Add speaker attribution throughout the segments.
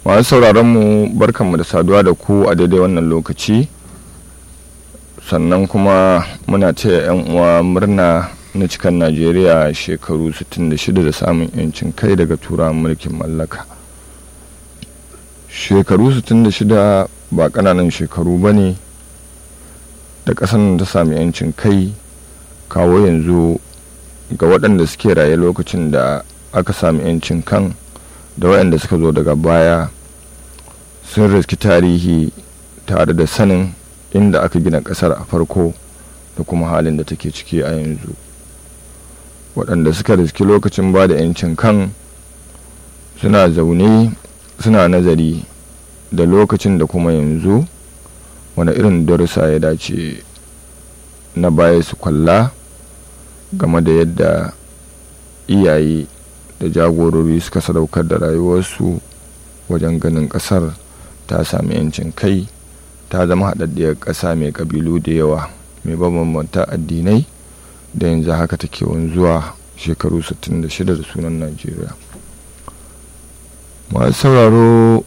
Speaker 1: masu sauraron mu barkanmu da saduwa da ku a daidai wannan lokaci sannan kuma muna taya 'yan uwa murna na cikan najeriya shekaru 66 da samun 'yancin kai daga turawan mulkin mallaka shekaru 66 ba ƙananan shekaru ba ne da ƙasar ta sami 'yancin kai kawo yanzu ga waɗanda suke raye lokacin da aka sami 'yancin kan da waɗanda suka zo daga baya sun riski tarihi tare da sanin inda aka gina ƙasar a farko da kuma halin da take ciki a yanzu waɗanda suka riski lokacin ba da 'yancin kan suna zaune suna nazari da lokacin da kuma yanzu wani irin darussa ya dace na baya su kwalla game da yadda iyaye da jagorori suka sadaukar da rayuwarsu wajen ganin ƙasar ta sami 'yancin kai ta zama haɗaɗɗiyar ƙasa mai ƙabilu da yawa mai bambanta addinai da yanzu haka take wanzuwa shekaru 66 da sunan najeriya masu sauraro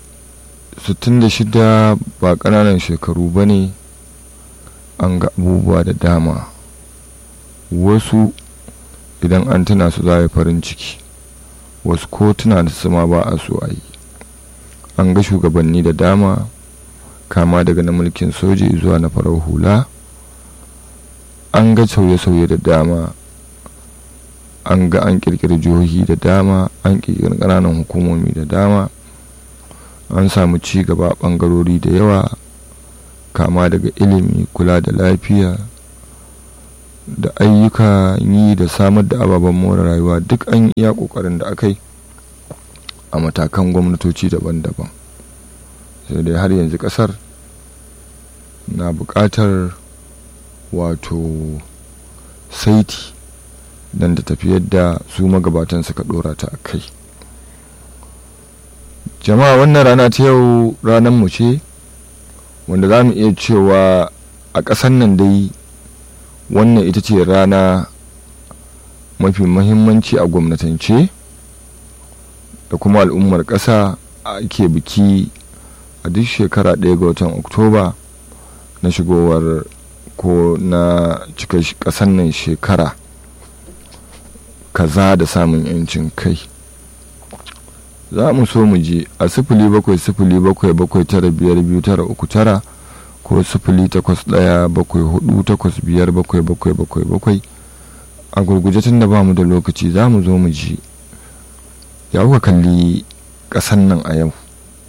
Speaker 1: 66 ba ƙananan shekaru ba ne an ga abubuwa da dama wasu idan an tuna su za a yi farin ciki wasu ko tuna da su ma ba a so a yi an ga shugabanni da dama kama daga na mulkin soji zuwa na farar hula an ga sauye-sauye da dama an ga an kirkiri jihohi da dama an kirkiri ƙananan hukumomi da dama an samu ci gaba ɓangarori da yawa kama daga ilimi kula da lafiya da ayyuka yi da samar da ababen more rayuwa duk an iya ƙoƙarin da aka yi a matakan gwamnatoci daban-daban sai dai har yanzu ƙasar na buƙatar wato saiti don ta tafi yadda su magabatan suka ɗora ta a kai jama'a wannan rana ta yau ranar mu ce wanda za mu iya cewa a ƙasar nan dai wannan ita ce rana mafi mahimmanci a gwamnatance da kuma al'ummar ƙasa ake biki a duk shekara ɗaya ga watan oktoba na shigowar ko na cika ƙasar nan shekara kaza da samun 'yancin kai za mu so mu ji a sifili bakwai sifili bakwai bakwai tara biyar biyu tara uku tara ko sifili takwas ɗaya bakwai hudu takwas biyar bakwai bakwai bakwai bakwai a gurguje tun da ba mu da lokaci za mu zo mu ji ya kuka kalli ƙasan nan a yau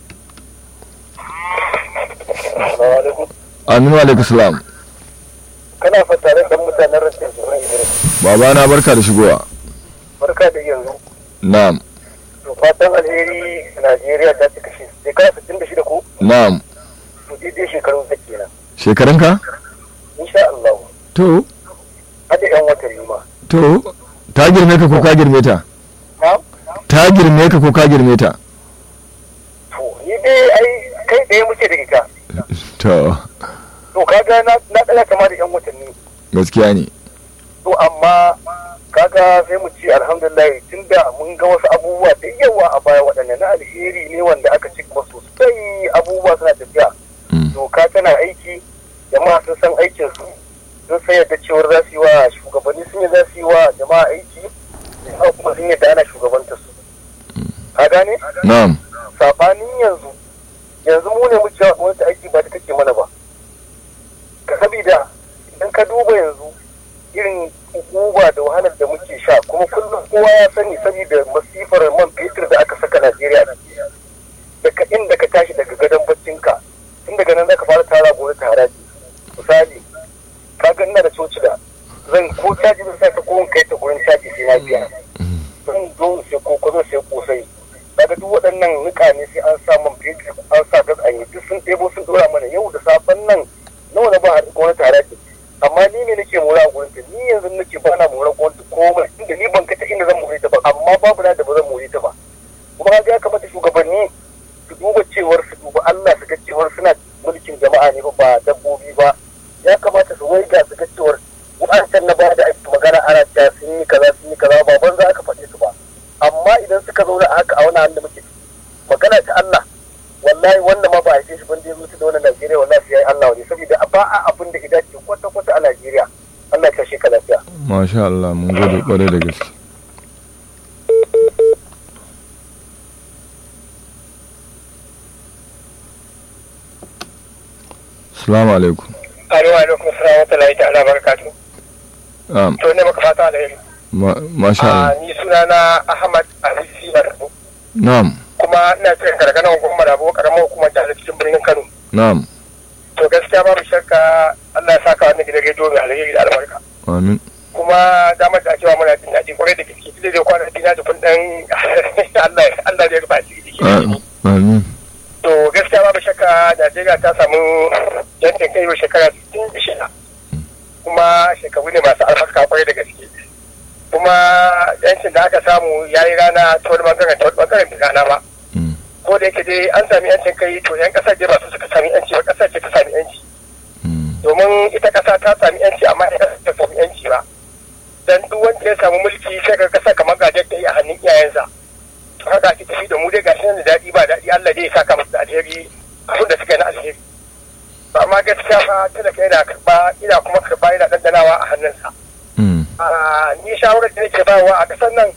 Speaker 1: aminu alaikum salam
Speaker 2: kana fatare da mutanen rashin zuwa idris
Speaker 1: baba na barka da shigowa
Speaker 2: barka da yanzu
Speaker 1: na'am
Speaker 2: to fatan alheri najeriya ta cika shi shekara 66 ko
Speaker 1: na'am
Speaker 2: to daidai shekarun sa kenan
Speaker 1: shekarunka
Speaker 2: insha Allah
Speaker 1: to
Speaker 2: hada yan watanni ma
Speaker 1: to ta girme ka ko ka girme ta
Speaker 2: ha
Speaker 1: ta girme ka ko ka girme ta
Speaker 2: to ni dai ai kai ɗaya muke da ita
Speaker 1: to
Speaker 2: to kaga na na tsaya kama da yan watanni
Speaker 1: gaskiya ne
Speaker 2: to amma kaga sai mu ce alhamdulillah tunda mun ga wasu abubuwa da yawa a baya waɗanda na alheri ne wanda aka ci gaba sosai abubuwa suna tafiya
Speaker 1: Mm.
Speaker 2: doka tana aiki jama'a sun san aikin su sun san yadda cewar za su yi wa shugabanni sun yi za su yi wa jama'a aiki jama'a kuma sun yadda ana shugabanta su ka gane
Speaker 1: na'am
Speaker 2: sabanin yanzu yanzu mu ne muke wa gwamnati aiki ba ta take mana ba ka sabida idan ka duba yanzu irin hukuma da wahalar da muke sha kuma kullum kowa ya sani saboda masifar man fetur da aka saka Najeriya daga inda ka tashi daga gadon baccinka tun daga nan zaka fara tara gobe ta haraji misali ka ga ina da coci da zan ko caji zan saka ko in kai ta gurin caji sai na biya zan zo sai ko ko zo sai kosai daga duk waɗannan nika ne sai an sa man fetur an sa gas an yi duk sun ɗebo sun ɗora mana yau da safen nan nawa na ba a gwamnati haraji amma ni ne nake mora a gurin ta ni yanzu nake ba na mora gwamnati komai inda ni ban kata inda zan more ta ba amma babu na da ba zan more ta ba kuma ga ya kamata shugabanni su duba cewar su duba Allah su ga cewar suna mulkin jama'a ne ba ba dabbobi ba ya kamata su waiga su ga cewar wa'ancan na baya da ake magana ana cewa sun yi kaza sun yi kaza ba ban za ka faɗe su ba amma idan suka zauna a haka a wani halin da muke magana ta Allah wallahi wannan ma ba a shi ban da ya mutu da wannan Najeriya wallahi sai Allah ne saboda ba a abin da idan ke kwata kwata a Najeriya Allah ya kashe ka lafiya
Speaker 1: masha Allah mun gode kwarai da gaske Assalamu alaikum.
Speaker 2: Alaikum alaikum salam wa ta'ala ta'ala barakatu.
Speaker 1: Um,
Speaker 2: To ne maka fata alheri.
Speaker 1: ma, masha Allah.
Speaker 2: ni sunana Ahmad Alisi Barbu
Speaker 1: Na'am,
Speaker 2: kuma ina cikin garganar hukumar Rabo karamar hukumar da cikin birnin Kano.
Speaker 1: na'am.
Speaker 2: To gaskiya babu shakka Allah ya saka wannan gidan rediyo mai alheri da albarka.
Speaker 1: Amin.
Speaker 2: kuma damar da cewa muna jin daɗi kwarai da gaske duk da zai kwana dina da kun dan Allah Allah zai rufa shi da shi
Speaker 1: Amin.
Speaker 2: to gaskiya babu shakka Najeriya ta samu yancin kai yau shekara 66 kuma shekaru ne masu albarka kwarai da gaske kuma yancin da aka samu ya yi rana ta wani bangaren ta wani bangaren bai rana ba
Speaker 1: Mm.
Speaker 2: ko da yake dai an sami yancin kai to yan kasar dai ba su suka sami yanci ba kasar ce ta sami yanci
Speaker 1: Mm.
Speaker 2: domin ita kasa ta sami yanci amma ita ta sami yanci ba dan duk wanda ya samu mulki sai ka kasa kamar gajen ta yi a hannun iyayensa to haka ake tafi da mu dai gashi nan da daɗi ba daɗi Allah dai ya saka musu da alheri abin da suka yi na alheri ba amma gaskiya fa talaka yana karɓa ina kuma karɓa yana ɗanɗanawa a hannunsa
Speaker 1: Mm.
Speaker 2: Ah, ni shawarar da nake bayarwa a ƙasar nan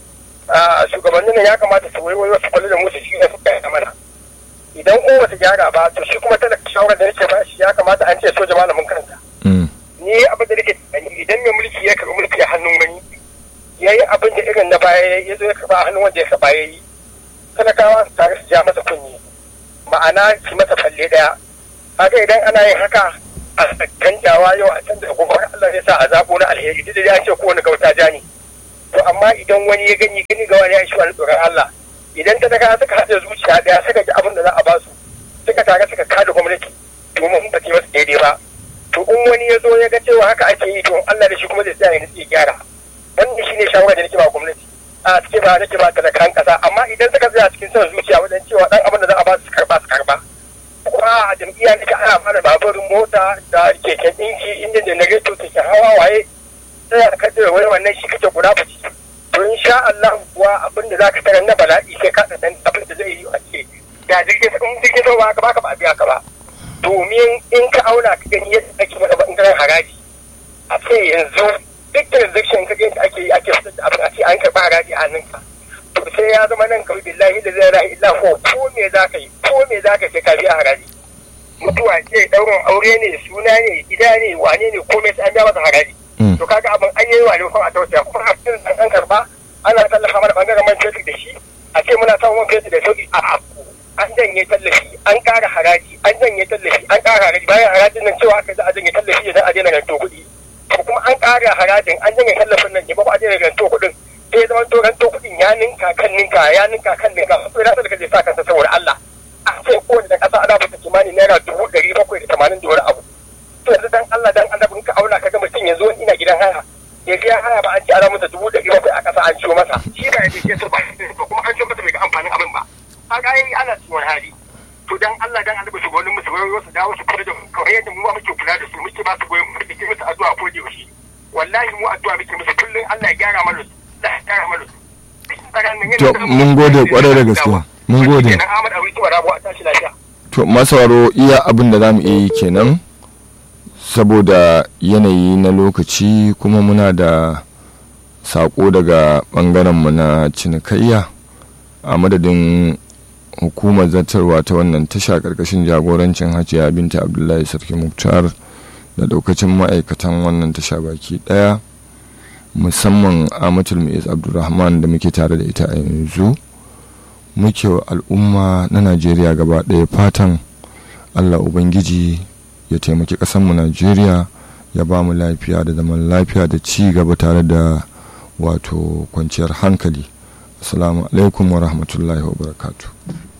Speaker 2: ah, shugabannin nan ya kamata su waiwai wasu kwallo da musu shi ne suka yi mana idan ko ba su gyara ba to shi kuma talaka shawarar da nake ba shi ya kamata an ce soja malamin kansa
Speaker 1: Mm.
Speaker 2: ni abin da nake tunani idan mai mulki ya karɓi mulki a hannun wani ya yi abin da irin na baya ya zo ya karɓa a hannun wanda ya karɓa ya yi talakawa su tare su ja masa kunni ma'ana su masa falle ɗaya haka idan ana yin haka a canjawa yau a canza gobe har Allah zai sa a zaɓo na alheri duk da ya ce kowane gauta ja ne to amma idan wani ya gani gani ga wani ya shi wani tsoron Allah idan talakawa suka haɗa zuciya ɗaya suka ji abin da za a ba su suka tare suka kada gwamnati domin ba ta yi masu daidai ba to in wani ya zo ya ga cewa haka ake yi to Allah da shi kuma zai tsaya ya nutsi ya gyara wannan shine shawara da nake ba gwamnati a suke ba nake ba talakan kasa amma idan suka tsaya cikin son zuciya wajen cewa dan abin da za a ba su karba su karba kuma a jam'iyya nake ana fara baburin mota da keken ɗinki inda janareto take hawa waye sai a kaddara wani wannan shi kake guda bace to insha Allah kuwa abin da zaka tarar na bala'i sai ka dan abin da zai yi a ce da jirgin in jirgin sama ka baka ba a biya ka ba domin in ka auna ka gani yadda ake mana bangaren haraji a ce yanzu duk transaction ka gani ake yi ake fitar da abin a ce an karɓa haraji a hannunka to sai ya zama nan kawai billahi da zai rahi illa ko ko me za ka yi ko me za ka sai ka biya haraji mutuwa ce daurin aure ne suna ne gida ne wane ne ko me sai an biya masa haraji
Speaker 1: Mm.
Speaker 2: to kaga abin an yi wa ne kuma a tausaya kuma a cikin an karba ana tallafa mana bangaren man fetur da shi a ce muna samun man fetur da sauki a an janye tallafi an ƙara haraji an janye tallafi an ƙara haraji bayan harajin nan cewa aka za a janye tallafi idan a daina ranto kuɗi to kuma an ƙara harajin an janye tallafin nan ne ba a daina ranto kuɗin sai ya zama to ranto kuɗin ya ninka kan ninka ya ninka kan ninka sai na talaka zai sa kansa saboda Allah a ce kowane da ƙasa ana bata kimanin naira dubu ɗari bakwai da tamanin da wani abu to yanzu dan Allah dan Allah ka auna ka ga mutum yanzu wani ina gidan haya ya biya haya ba an ci ana masa dubu ɗari bakwai a ƙasa an ciwo masa shi ba ya je so ba kuma an ciwo masa bai ga amfanin abin ba a ga yi ana cikin wani hali to dan Allah dan Allah su wani musu wani su dawo su kula da mu kawai yadda mu ma muke kula da su muke ba su goyon mu muke musu addu'a ko da yaushe wallahi mu addu'a muke musu kullum Allah ya gyara mana su Allah ya gyara mana su
Speaker 1: To mun gode kwarai da gaske. Mun gode.
Speaker 2: kenan Ahmad Abu Tuwa Rabu a tashi lafiya
Speaker 1: To masawaro iya abin da za mu iya yi kenan saboda yanayi na lokaci kuma muna da saƙo daga ɓangarenmu na cinikayya a madadin hukumar zartarwa ta wannan tasha ƙarƙashin jagorancin hajiya binta abdullahi sarki muktar da ɗaukacin ma'aikatan wannan tasha baki ɗaya musamman amatul mu'iz abdulrahman da muke tare da ita a yanzu muke wa al'umma na najeriya gaba ɗaya fatan allah ubangiji ya taimaki ƙasarmu najeriya ya ba mu lafiya da zaman lafiya da ci gaba tare da wato kwanciyar hankali assalamu alaikum wa rahmatullahi wa barakatuh